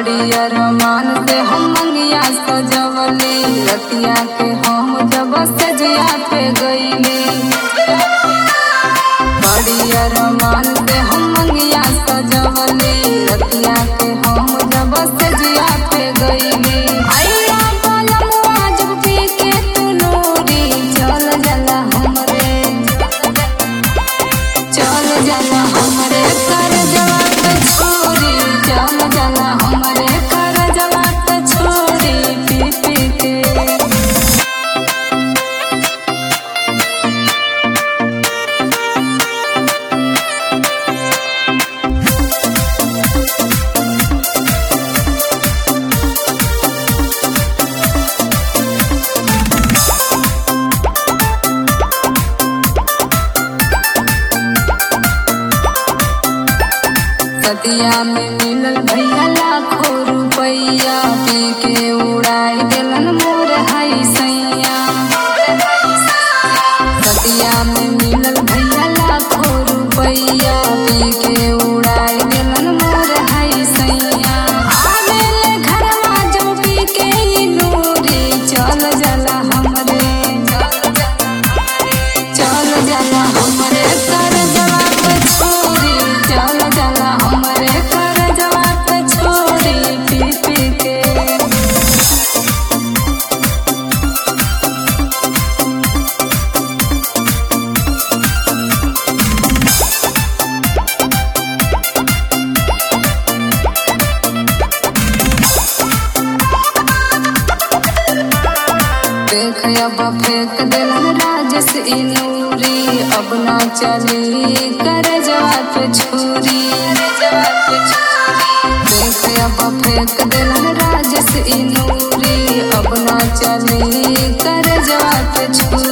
बड़ी अरमान से हम मंगिया सजवली रतिया के हम जब सजिया पे गईली बड़ी अरमान से हम मंगिया सजवली रतिया के हम जब सजिया पे गईली आइया बालमुआ जब पी के तू नूरी चल जाला हमरे चल जाला हमरे कर जवाब छोरी चल जाला हमरे कर जवाब छोरी पी पी के सतिया में मिलल भैया लाखों रुपैया पी के उड़ाई देलन मोर हई सैया सतिया में मिलल भैया लाखों रुपैया पी के उड़ाई देलन मोर हई सैया आवेले घरवा जब पी के ई नूरी चल जाला हमरे चल जाला हमरे कर जवाब छोरी चल जाला हमरे कर जवाब छोरी पी पी के देख अब फेंक दिलन राजस ई नूरी अब ना चली कर जवाब छुरी देख अब फेंक दिलन राजस ई नूरी अब ना चली कर जवाब छुरी